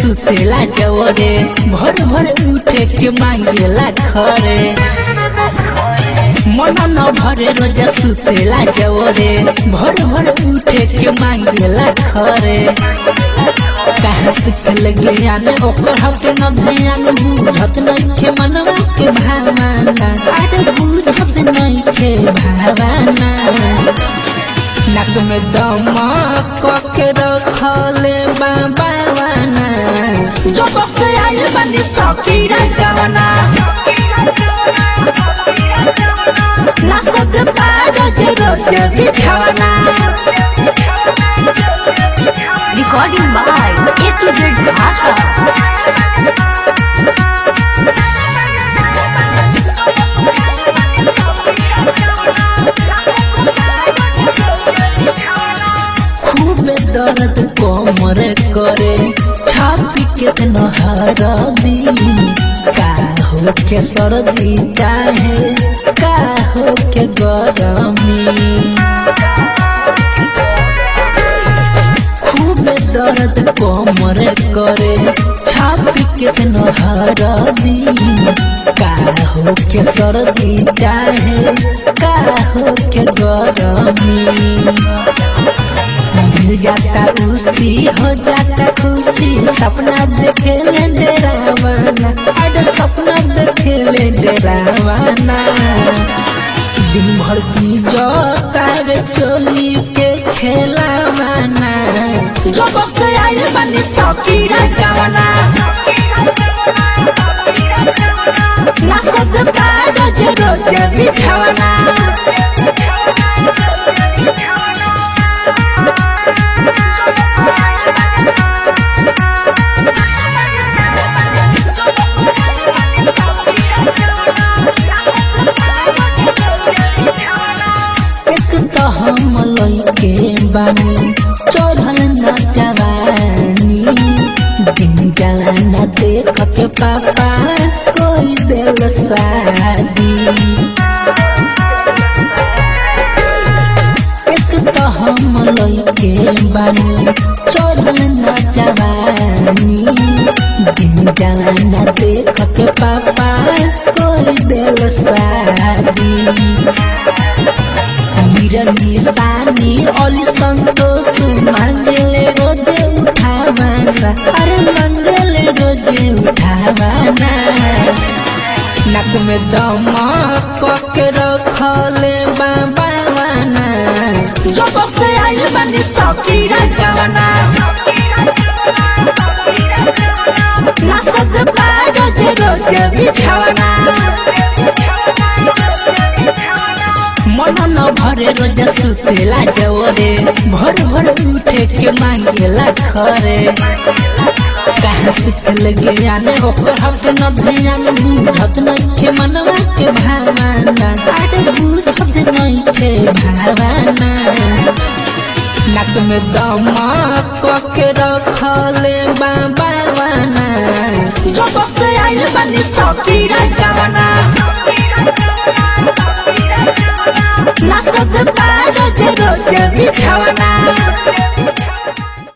सुतेला जवरे भर भर उठे के मांगेला खरे मन न भरे रोज सुतेला जवरे भर भर उठे के मांगेला खरे कहाँ सिखल ज्ञान ओकर हटे न ध्यान बुझत नइखे मनवा के भावना अरे बुझत नइखे भावना नक में दम के रखले बाबाना जो बस आइल बनी सौकी गवना नसक पार जे रोज बिछवना Recording by A to Z Bhasha. खूब दर्द कोमर करे छापी के नहरदी का हो के सर्दी चाहे का हो के गरमी खूब दर्द कोमर करे छापी के नहरदी का हो के सर्दी चाहे का हो के गरमी मिल जाता उसी हो जाता खुशी सपना देखे ले डरावाना अरे सपना देखे ले डरावाना दिन भर की जो तार चोली के खेलावाना जो बस आइल बनी सौकी गवाना ना सब कागज रोज बिछावाना एक तो हम लइके बानी चढ़ल ना जवानी दिन जाला ना देख के पापा कोई दिल शादी एक तो हम लइके बानी चढ़ल ना जवानी दिन जाला ना देख के पापा कोई दिल शादी मीरन निशानी ओली संतोष मंगले रोजे उठावाना अरे मंगले रोजे उठावाना नक में दम के रखले बाबावाना जो बस आइल बनी सौकी गवाना ना सक पार जे रोजे बिछावाना मन न भरे रोज सुतेला जवरे भर भर उठे के मांगेला खरे कहाँ सिखल ज्ञान ओकर हट न ध्यान बुझत नइखे मनवा के भावना अरे बुझत नइखे भावना नक में दम के रखले बाबाना जो बस आइल बनी सौकी गवाना ना सब पार जे रोज बिछावना